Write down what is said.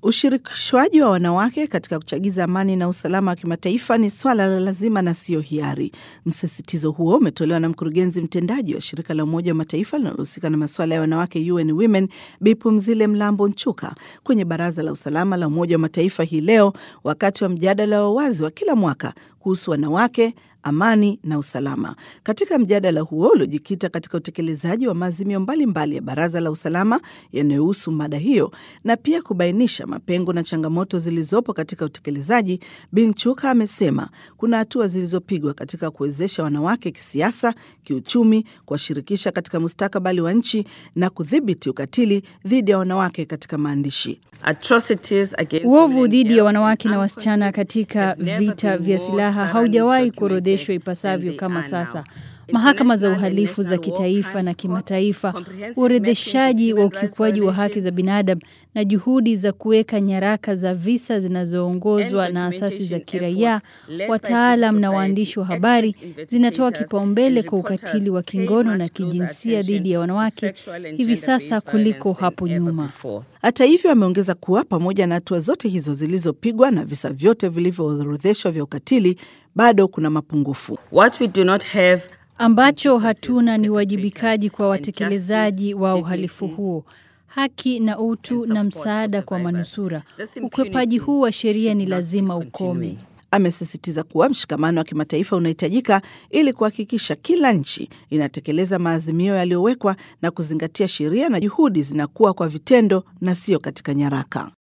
Ushirikishwaji wa wanawake katika kuchagiza amani na usalama wa kimataifa ni swala la lazima na siyo hiari. Msisitizo huo umetolewa na mkurugenzi mtendaji wa shirika la Umoja wa Mataifa linalohusika na masuala ya wanawake UN Women, Bipumzile Mlambo Nchuka kwenye Baraza la Usalama la Umoja wa Mataifa hii leo wakati wa mjadala wa wazi wa kila mwaka kuhusu wanawake amani na usalama. Katika mjadala huo uliojikita katika utekelezaji wa maazimio mbalimbali ya Baraza la Usalama yanayohusu mada hiyo na pia kubainisha mapengo na changamoto zilizopo katika utekelezaji, Binchuka amesema kuna hatua zilizopigwa katika kuwezesha wanawake kisiasa, kiuchumi, kuwashirikisha katika mustakabali wa nchi na kudhibiti ukatili dhidi ya wanawake katika maandishi. Uovu dhidi ya wanawake na wasichana katika vita vya silaha haujawahi kuorodheshwa ipasavyo kama sasa. Mahakama za uhalifu za kitaifa na kimataifa, uorodheshaji wa ukiukwaji wa haki za binadamu na juhudi za kuweka nyaraka za visa zinazoongozwa na asasi za kiraia, wataalam na waandishi wa habari zinatoa kipaumbele kwa ukatili wa kingono na kijinsia dhidi ya wanawake hivi sasa kuliko hapo nyuma. Hata hivyo, ameongeza kuwa pamoja na hatua zote hizo zilizopigwa na visa vyote vilivyoorodheshwa vya ukatili, bado kuna mapungufu. What we do not have Ambacho hatuna ni uwajibikaji kwa watekelezaji wa uhalifu huo, haki na utu na msaada kwa manusura. Ukwepaji huu wa sheria ni lazima ukome. Amesisitiza kuwa mshikamano wa kimataifa unahitajika ili kuhakikisha kila nchi inatekeleza maazimio yaliyowekwa na kuzingatia sheria na juhudi zinakuwa kwa vitendo na sio katika nyaraka.